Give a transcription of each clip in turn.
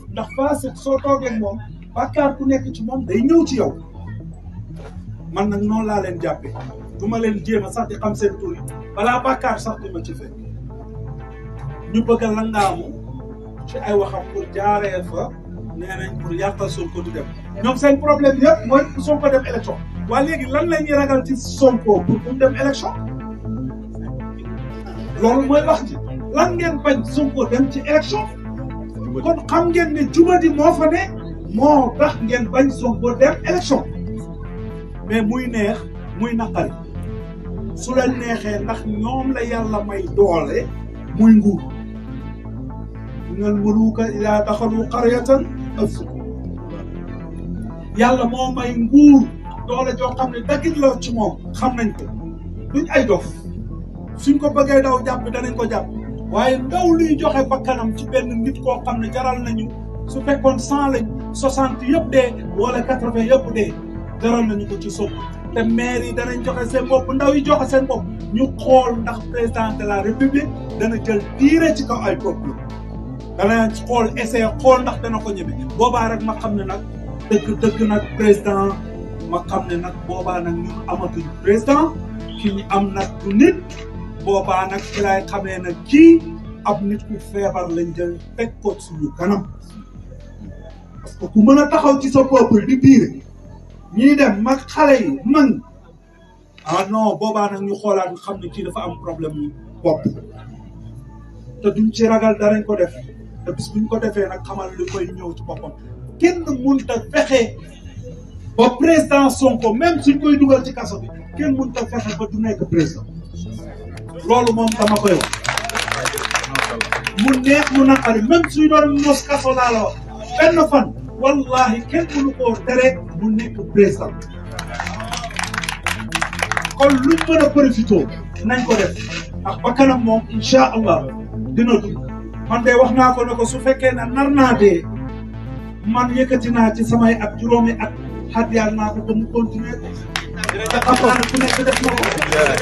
ndax faasiq soo toogee moom bàkkaar ku nekk ci moom day ñëw ci yow man nag noonu laa leen jàppee du ma leen jéem a sax di xam seen tur yi balaa bàkkaar sax di ma ci fekk ñu bëgg a langaamu ci ay waxam pour jaaree fa nee nañ pour yàqal Sonko du dem ñoom seen problème yëpp mooy Sonko dem élection waaye léegi lan la ñuy ragal ci Sonko pour mu dem élection loolu mooy wax ji lan ngeen bañ Sonko dem ci élection kon xam ngeen ne jubadi moo fa ne moo tax ngeen bañ Sonko dem élection mais muy neex muy naqari su leen neexee ndax ñoom la yàlla may doole muy nguur minal muluuka idaa daxalu qaryatan afsaduuhaa yàlla moo may nguur doole joo xam ne daggit la ci moom xam nañ ko duñ ay dof suñ ko bëggee daw jàpp danañ ko jàpp waaye ndaw luy joxe bakkanam ci benn nit koo xam ne jaral nañu su fekkoon cent lañ soixante yëpp dee wala quatre vingt yëpp dee jaral nañu ko ci Sonko te maire yi danañ joxe seen bopp ndaw yi joxe seen bopp ñu xool ndax président de la république dana jël diire ci kaw ay peuple dana xool essayé xool ndax dana ko ñeme boobaa rek ma xam ne nag dëgg dëgg nag président ma xam ne nag boobaa nag ñun amatuñ président ki ñu am nag du nit boobaa nag ci laay xamee nag kii ab nit ku feebar lañ jël teg ko suñu kanam parce que ku mën a taxaw ci sa peuple di biire ñii dem mag xale yi man ah non boobaa nag ñu xoolaat xam ne kii dafa am problème mu bopp te duñ ci ragal darañ ko def te bis buñ ko defee nag xamal li koy ñëw ci boppam kenn mënut a fexe ba président Sonko même suñ koy dugal ci kaso bi kenn mënut a fexe ba du nekk président loolu moom dama koy wax mu neex mu naqari même suy doon mos kaso laa la wax benn fan wallahi kenn mënu koo tere mu nekk président kon luñ mën a profité nañ ko def ndax ba kanam moom incha allah dina dund man de wax naa ko ne ko su fekkee ne nar naa dee man yëkkati naa ci samay at juróomi at xat yàlla naa ko ba mu continuer ko te xam naa ne ku nekk def na ko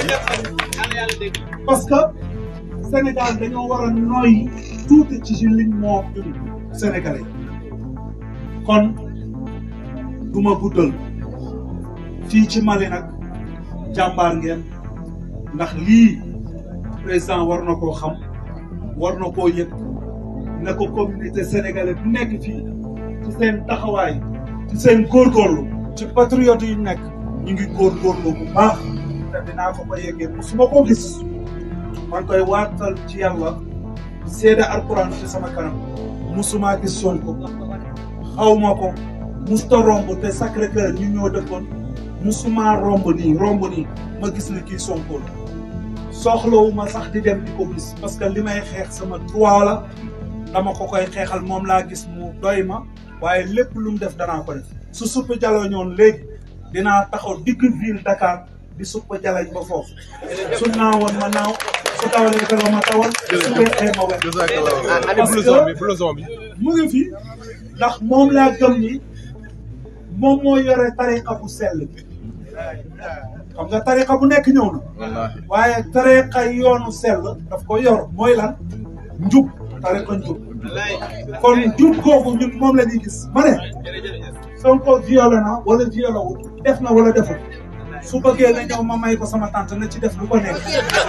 parce que Sénégal dañoo war a nooy tuuti ci si liñ moo ñun sénégalais kon du ma guddal fii ci Mali nag jàmbaar ngeen ndax lii président war na koo xam war na koo yëg ne ko communauté sénégalaise bu nekk fii ci seen taxawaay ci seen góorgóorlu ci patriote yi nekk ñu ngi góorgóorlu bu baax te dinaa ko ko yeggee su ma ko gis maa ngi koy waatal ci yàlla seede alquran ci sama kanam musuma gis Sonko xaw ma ko musta romb te Sacré Cœur ñu ñoo dëkkoon musuma romb nii romb nii ma gis ne kii Sonko la soxlawu ma sax di dem di ko gis parce que li may xeex sama droit la dama ko koy xeexal moom laa gis mu doy ma waaye lépp lu mu def danaa ko def su suppa jaloo ñoon léegi dinaa taxaw digg ville Dakar di suppa jalañ ba foofu su naawoon ma naaw su tawalee dara ma tawal su weexee ma wex ani blouson bi blouson bi mu ngi fi ndax moom laa gëm ni moom moo yore tariqa bu sell bi xam nga tariqa bu nekk ñëw na wallaahi waaye tariqa yoonu sell daf ko yor mooy lan njub tariqa njub kon njub kooku ñun moom la ñuy gis ma ne Sonko violé na wala violé wul def na wala deful su bëggee na ñëw ma may ko sama tante na ci def lu ko nekk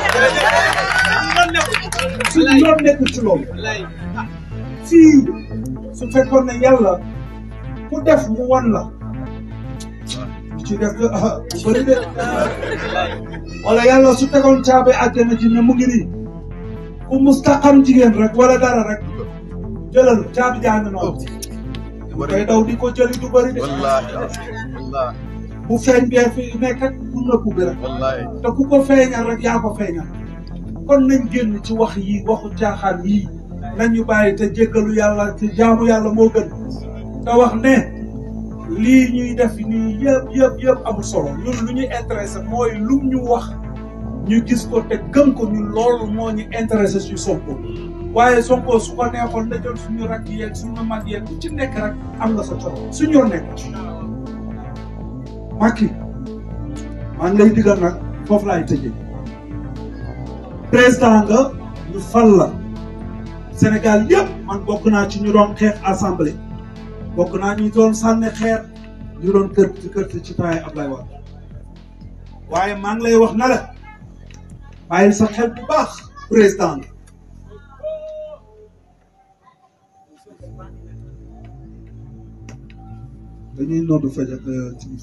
suñu yoon nekkul ci loolu fii su fekkoon ne yàlla ku def mu wan la ci def de ah bu bëri de wala yàlla su tegoon caabi àjjana ji ne mu ngi nii ku mustaqam jigéen rek wala dara rek jëlal caabi jaa ngi noonu bu koy daw di ko jëli du bëri de wallaahi wallaahi bu feeñ bee fi nekk ak bu nëbbu bi rek wallaahi te ku ko feeñal rek yaa ko feeñal kon nañ génn ci wax yi waxu caaxaan yii nañu bàyyi te jéggalu yàlla te jaamu yàlla moo gën te wax ne lii ñuy def nii yëpp yëpp yëpp amul solo ñun lu ñuy intéressé mooy lum ñu wax ñu gis ko te gëm ko ñun loolu moo ñu intéressé ci Sonko waaye Sonko su ko neexoon na jël suñu rakk yeeg suñu mag yeeg ku ci nekk rek am nga sa coono suñu yoon nekk Macky maa ngi lay digal nag foofu laay tëjee président nga ñu fal la Sénégal yëpp man bokk naa ci ñu doon xeex assemblée bokk naa ñu doon sànni xeer ñu doon kër ci kër ci temps yi Ablaye Wade waaye maa ngi lay wax na la bàyyil sa xel bu baax président nga dañuy noddu faj ak timis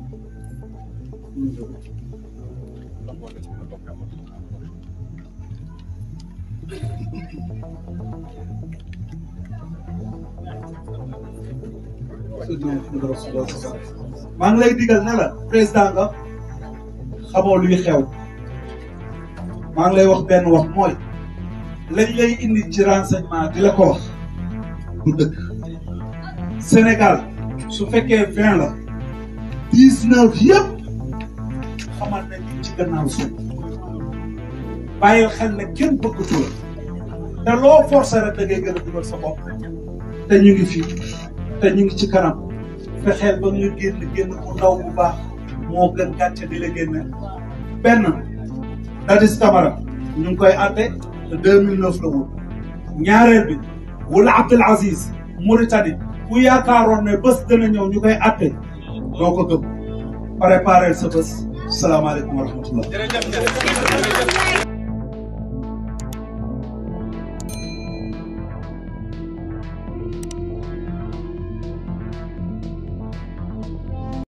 maa ngi lay digal ne la président nga xamoo luy xew maa ngi lay wax benn wax mooy lañ lay indi ci renseignement di la ko wax du dëkk Sénégal su fekkee vingt la dix neuf yëpp xamal nañ ci gannaaw suuf bàyyil xel ne kenn bëggatu la te loo forcé rek da ngay gën a dugal sa bopp te ñu ngi fii te ñu ngi ci kanam fexeel ba nga génn génn bu ndaw bu baax moo gën gàcce di la génne benn Dadis Camara ñu ngi koy àtte te 2009 la woon ñaareel bi wala Abdel Aziz Mauritanie ku yaakaaroon ne bés dana ñëw ñu koy àtte doo ko gëm préparer sa bés salaamaaleykum wa rahmatullah